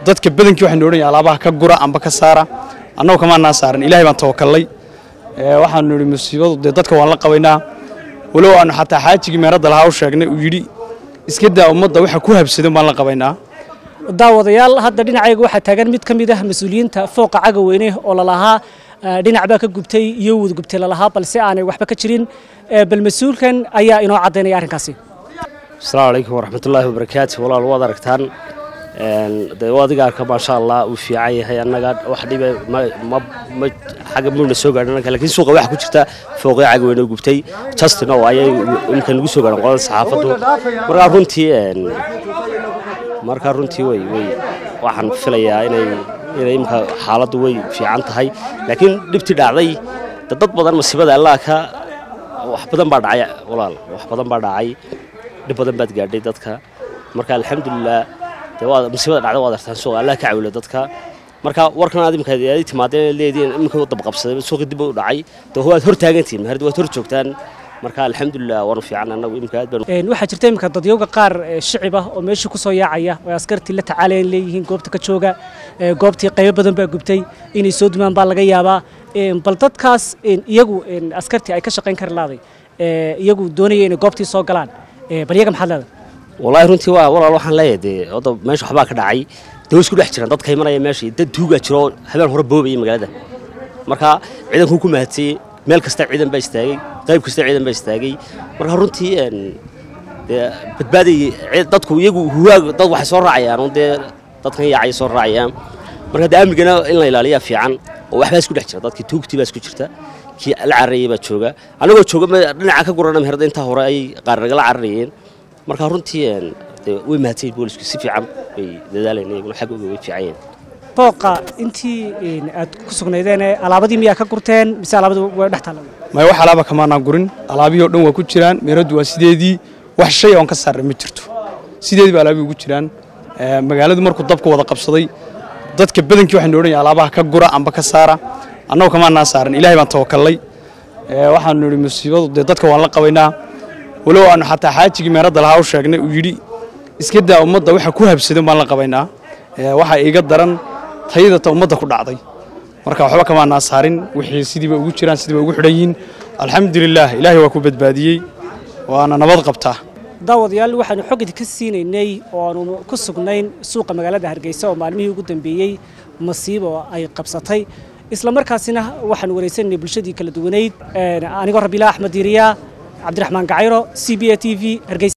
dadka badankii waxaynu odhan yahay alaabaha ka gura amba ka saara annagu kamaanaa saaran ilaahay baan tawakallay waxaanu nidhi musiibadu dee dadka waan la qabaynaa walow aanu xataa xaajigii meeradda lahaa u sheegnay uu yidhi iska daa ummadda waxa ku habsadan baan la qabaynaa daawadayaal hadda dhinacayga waxaa taagan mid ka mid ah mas-uuliyiinta fooqa cagaweyne oo lalahaa dhinac baa ka gubtay iyo wud gubtay lalahaa balse aanay waxba ka jirin bal mas-uulkan ayaa inoo caddaynaya arrinkaasi asalaamu calaykum waraxmatullaahi wabarakaatu walaal waad aragtaan de adiga arka maasha allah uu fiican yahay annaga wax dhiba ma xagga muna soo gaadhin annaga lakiin suuqa waxa ku jirta fooqyo cagaweyne gubtay justin oo ayay imika nagu soo gaadhan qolada saxaafaddu markaa runtii markaa runtii way way waxaan filayaa inay inay imika xaaladdu way fiican tahay laakiin dhibtii dhacday de dad badan masiibada allah ka wax badan baa dhacay walaal wax badan baa dhacay dhib badan baad gaadhay dadka marka alxamdulilah dee waa masiibada dhacday waad artaan suuqa allah ka cawila dadka marka warkan aad imika aad timaadeen leediin imika dab qabsaday suuqa dib u dhacay dee waad hor taagantihiin mahardi waad hor joogtaan marka alxamdulilah waanu fiican annagu imika aad baan waxaa jirta imika dadyowga qaar shicib ah oo meeshii ku soo yaacaya oo askartii la tacaalayan leeyihiin goobta ka jooga goobtii qaybo badan baa gubtay inay soo dumaan baa laga yaabaa bal dadkaas iyagu askartii ay ka shaqayn kari laaday iyagu doonaya inay goobtii soo galaan bal iyaga maxaad leedahay wallaahi runtii waa walaal waxaan leeyahay dee hadda meesha waxbaa ka dhacay dee way isku dhex jiraan dadka imanaya meesha dad tuugaa jiro oo habeen hore boobaya magaalada marka ciidankuu ku mahadsayey meel kasta ciidan baa istaagay qayb kasta ciidan baa istaagay marka runtii dee badbaaday dadku iyagu huwaag dad waxay soo raacayaan dee dadkan yaacay soo raacayaan marka dee amnigana in la ilaaliyaa fiican oo waxbaa isku dhex jira dadkii tuugtii baa isku jirta kii la cararayay baa jooga annagoo jooga dhinaca ka gurana meherada intaa hore ayay qaar nagala cararayeen marka runtii way mahadsanyiin boolisku si fiican bay dadaalayeen iyaguna xaggooga way fiican yihiin booqa intii aad ku sugnaydeen alaabadii miyaa ka gurteen mise alaabadu way dhex taalla maya wax alaaba kamaanaan gurin alaabihii oo dhan waa ku jiraan meeraddu waa sideedii wax shay oon ka saarray ma jirto sideedii baa alaabihii ugu jiraan magaaladu markuu dabka wada qabsaday dadka badankii waxaynu odhan yahay alaabaha ka gura amba ka saara annagu kamaanaa saaran ilaahay baan tawakallay waxaanu nidhi musiibadu dee dadka waan la qabaynaa walow aanu xataa xaajigii meeradda lahaa u sheegnay uu yidhi iska daa ummadda waxa ku habsadan baan la qabaynaa waxaa iiga daran tayadata ummadda ku dhacday marka waxba kamaanaa saarin wixii sidiiba ugu jiraan sidiiba ugu xidhan yihiin alxamdulilaah ilaahay waa ku badbaadiyey waana nabad qabtaa daawadayaal waxaanu xogid ka siinaynay oo aanu ku sugnayn suuqa magaalada hargeysa oo maalmihii ugu dambeeyey masiibo ay qabsatay isla markaasina waxaanu wareysanay bulshadii kala duwanayd anigoo rabiila axmed diiriya cabdiraxmaan gacayro c b a t v hargeysa